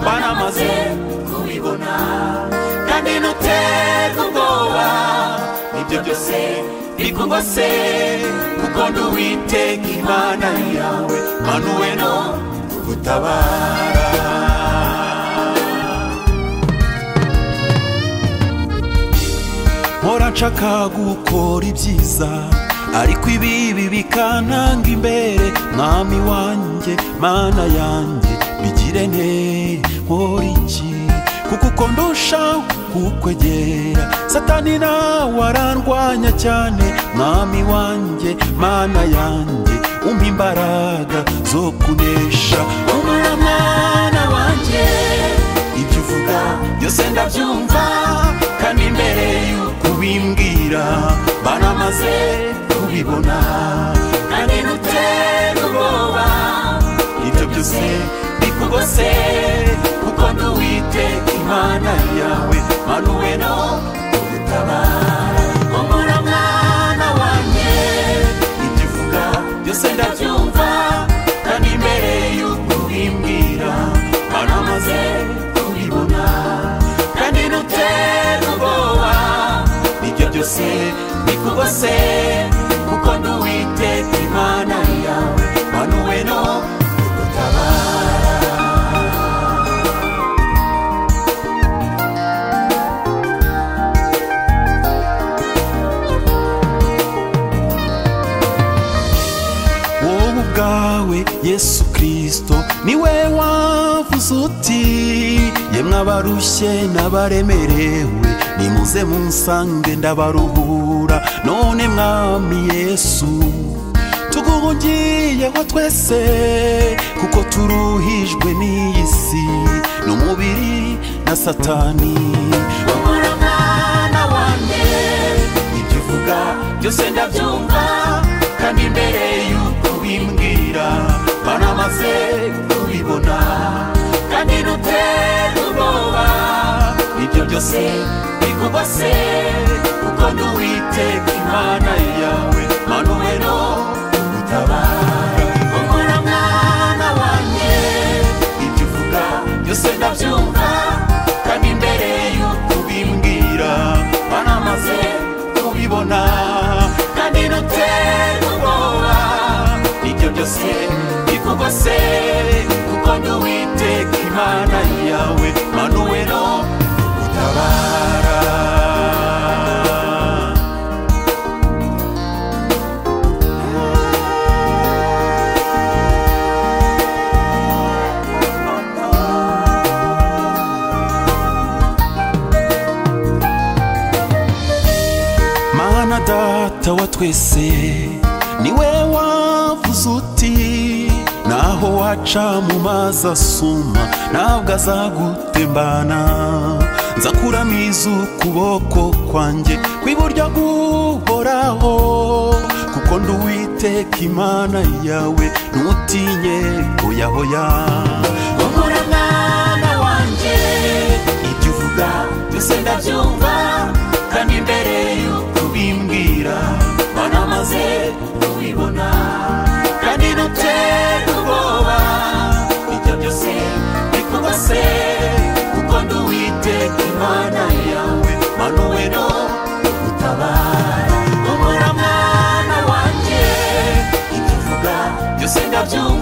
bamaze kubibona kandi ntuterwe ubwoba n'ibyo byose bikugose kuko n'uwiteka imana yawe manuwe no kugutabara mpora nshaka gukora ibyiza ariko ibibi bikananga imbere mwami wanjye mana yanjye bigire nte nkora iki kuko uko ndushaho kukwegera satani nawe arandwanya cyane mwami wanjye mana yanjye umpa imbaraga zo kunesha umara mwana wanjye ibyo uvuga byose ndabyumva kandi mbere y'uko ubimbwira baramaze kubibona kandi ntutere ubwoba ibyo byose bikugose kuko n'uwiteka imana yawe manuwe no kugutabara humura mwana wanjye ibyo uvuga byose ndabyumva kandi mbere y'uko ubimbwira baramaze kubibona kandi ntutere ubwoba ibyo byose bikugose kuko n'uwiteka imana yawe manuwe no kugutabara wowe ubwawe yesu kirisito niwe wavuze uti yemwe abarushye n'abaremerewe nimuze munsange ndabaruhura none mwami yesu tuguhugiyeho twese kuko turuhijwe n'iyi si n'umubiri na satani humura mwana wanjye ibyo uvuga byose ndabyumva kandi mbere y'uko ubimbwira baramaze kubibona kandi ntutere ubwoba ibyo byose bikugose kuko n'uwiteka imana yawe manuwe no kugutabara humura mwana wanjye ibyo uvuga byose ndabyumva kandi mbere y'uko ubimbwira baramaze kubibona kandi ntutere ubwoba ibyo byose bikugose kuko n'uwiteka imana yawe manuwe no kugutabara mana data wa twese niwe wavuze uti naho waca mu mazi asuma ntabwo azagutembana nza kuramiza ukuboko kwanjye kw'iburyo guhoraho kuko nduwiteka imana yawe ntutinye hoyahoya humura mwana wanjye ibyo uvuga byose ndabyumva kandi mbere y'uko ubimbwira banamaze kubibona kandi ntutere ubwoba ibyo byose bikugose kuko nduwiteka imana yawe manuwe no kugutabara humura mwana wanjye ibyo uvuga byose ndabyumva